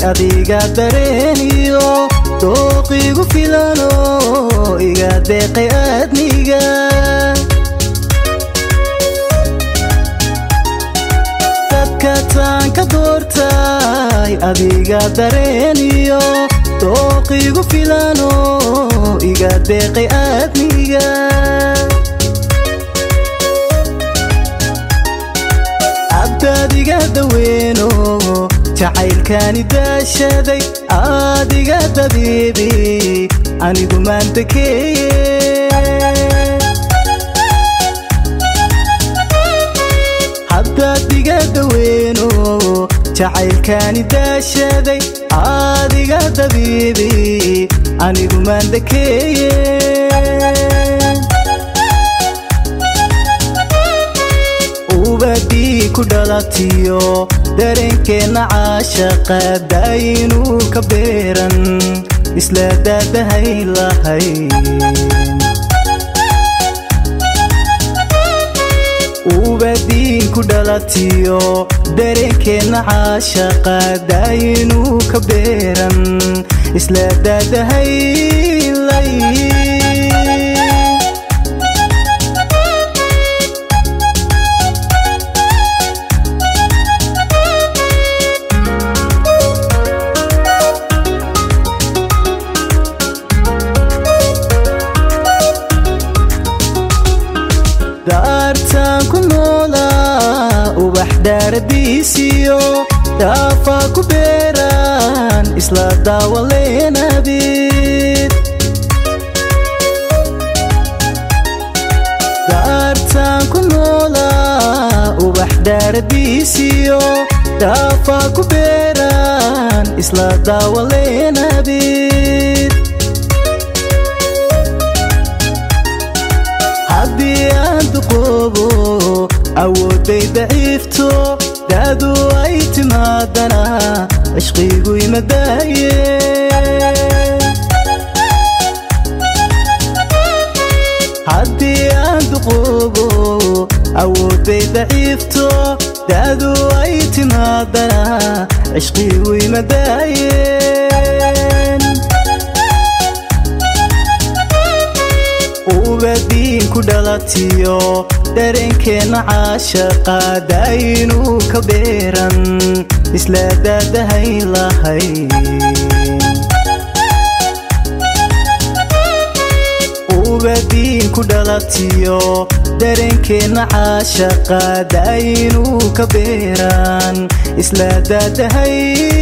adiga dareeniyo dooqiigu filano iga deeqay aadniga dadka taanka doortay adiga dareeniyo dooqiigu filano iga deeqay aadniga abdaadiga daweeno jacaylkaani daashaday adiga dabiibi anigu maantakeeye habdaadiga daweeno jacaylkaani daashaday adiga dabiibi anigu maantakeeye ubadii ku dhalatiyo dareenkeenna caashaqa daayinuu ka beeran isla daadahay lahay ubadiin ku dhalatiyo dareenkeenna caashaqa daayinuu ka beeran isla daadahay lay daartaan ku noolaa ubax daaradiisiyo daafaa ku beeraan isla daawaleenabid daartaan ku noolaa ubax daaradiisiyo daafaa ku beeraan isla daawaleenabid haddii aan duqoobo awooday daciifto daadu ay timaadana cishqigu imadaaye haddii aan duqoobo awooday daciifto daadu ay timaadana cishqigu imadaayeen ubadiin ku dhalatiyo dareenkeenna caashaqa daayinuu ka beeran isla daadahay lahay ubadiin ku dhalatiyo dareenkeenna caashaqa daayinuu ka beeran isla daadahay